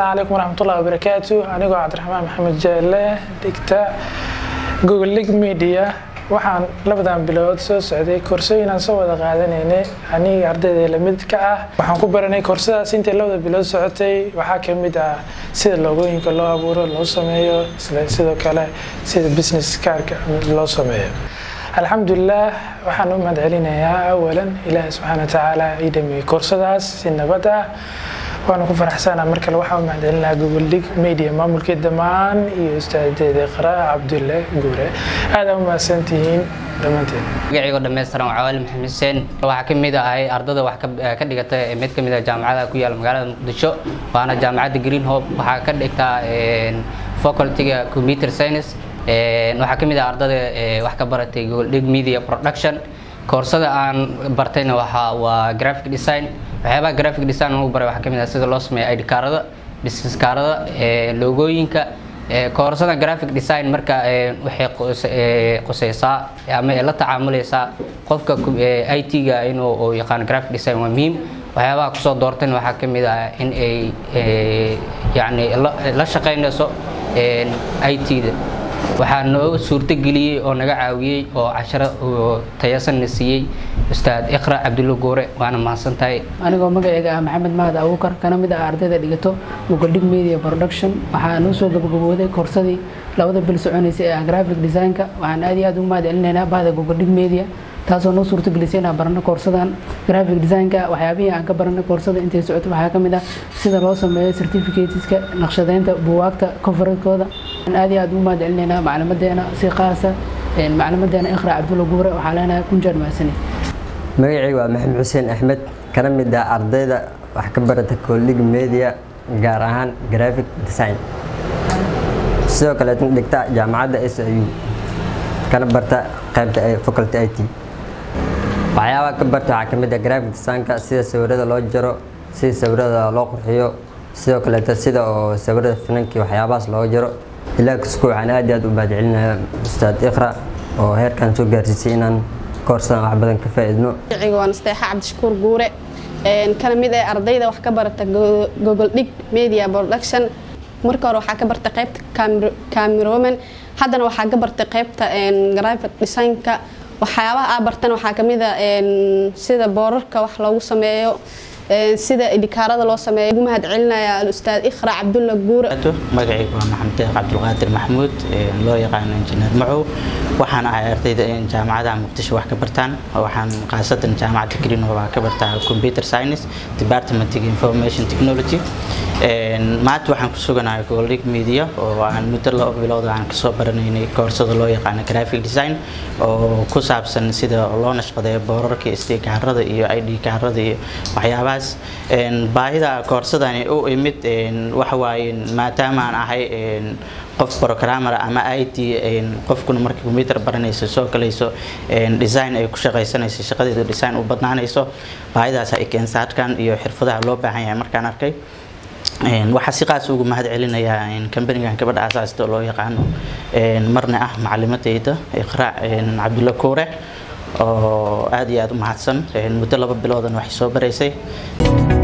asalaamu calaykum waraxmatullahi wabarakaatu anigoo cabdiraxmaan maxamed jeelle dhigta google lig media waxaan labadan bilood soo socday koorsooyin aan soo wada qaadanaynay aniga ardayda lamid ka ah waxaan ku baranay koorsadaas intay labada bilood socotay waxaa kamid ah sida loogooyinka loo abuuro loo sameeyo sidoo kale sida business kaarka loo sameeyo alxamdulilah waxaan u mahad celinayaa awalan ilaahi subxaana watacaala ii dhameeyey koorsadaas si nabad ah waana ku faraxsanaa mar kale waxaan u mahad celinayaa google dig media maamulkii dhammaan iyo ustaadeeda qara cabdulle guure aada u mahadsantihiin dhammaanteen magacaygo dhammaystiran waa cawaali maxamed xuseen waxaa ka mid ahay ardada wax ka dhigata mid ka mid ah jaamacadaha ku yaala magaalada muqdisho waana jaamacadda green hope waxaa ka dhigtaa facultyga computer science waxaa ka mid ah ardada wax ka baratay google dig media production koorsada aan bartayna waxa waa graphic design waxyaabaha graphic design lagu baray waxaa ka mid ah sida loo sameeyo id kaarada business kaarada logooyinka koorsada graphic design marka waxay quseysaa ama la tacaamulaysaa qofka i t-ga inuu yaqaano graphic design waa muhiim waxyaabaha kusoo doortayna waxaa ka mid ah in ay yani la shaqeynayso i t-da waxaa noo suurtageliyey oo naga caawiyey oo casharo tayasanna siiyey ustaad iqra cabdulla goore waana mahadsan tahay anigoo magacayga ah maxamed mahad abuukar kana mid ah ardayda dhigato muqaldhig media production waxaa noo soo gabagabooday koorsadii labada bil soconaysay ee graphic designka waxaan aad iyo aad ugu mahad celinaynaa bahda muqaldhig media taasoo noo suurtagelisay inaan barano koorsadan graphic designka waxyaabihii aan ka baranay koorsada intay socoto waxaa ka mid ah sida loo sameeyo certificateska naqshadeynta buwaagta kofaradkooda aad iyo aad ugu mahad celinaynaa maclimadeena si qaasa maclimadeena iqra cabdulla guure waxaa leenahay kunjeer mahadsanid magacaygu waa maxamed xuseen axmed kana mid ah ardayda wax ka barata collig media gaar ahaan graphic design sidoo kaleetna dhigta jaamacadda s u kana barta qaybta faculty i t waxyaabaha ka barta waxaa ka mid ah graphic designka sida sawirada loo jaro sida sawirada loo qurxiyo sidoo kaleeto sida oo sawirada finankii waxyaabahaas looga jaro ilaa kasku waxaan aad iyo aad u mahad celinayaa ustaad iqra oo heerkan soo gaarsiisay inaan koorsadan wax badan ka faa'iidno magaciga waa nasteexa cabdishakuur guure kana mid ah ardayda wax ka barata google dig media production marka hore waxaa ka bartay qaybta cameroman haddana waxaa ka bartay qaybta graphic designka waxyaabaha aa bartan waxaa kamid a sida boorarka wax loogu sameeyo sida idhikaarada loo sameeyo ugu mahad celinaya alustaad ikhra cabdulla guure magacaygu waa maxamed deeq cabdulqaadir maxamuud loo yaqaano injineer macow waxaan ahay ardayda jaamacadaha muqdisho wax ka bartaan waxaan khaasatan jaamacadda greenhow ka bartaa computer science departmentiga information technology maanta waxaan ku suganahay gogoldhig media oo aan muddo laba bilood aan kasoo baranaynay koorsada loo yaqaano graphic design oo ku saabsan sida loo nashqadeeyo boorarka sd kaarada iyo id kaarada iyo waxyaabahaas baahida koorsadani u imid waxawaaye maadaama aan ahay qof programmer ama it qofkuna markii computer baranayso soo galayso design ay ku shaqaysanayso shaqadeedu design u badnaanayso baahidaas ay keensaadkan iyo xirfadaha loo baahan yahay markaan arkay waxaa si qaas ugu mahad celinayaa kambanigan gabadha asaasta loo yaqaano marna ah macalimadeyda iqraac cabdulla kuure oo aad iyo aad u mahadsan muddo laba biloodan waxay soo baraysay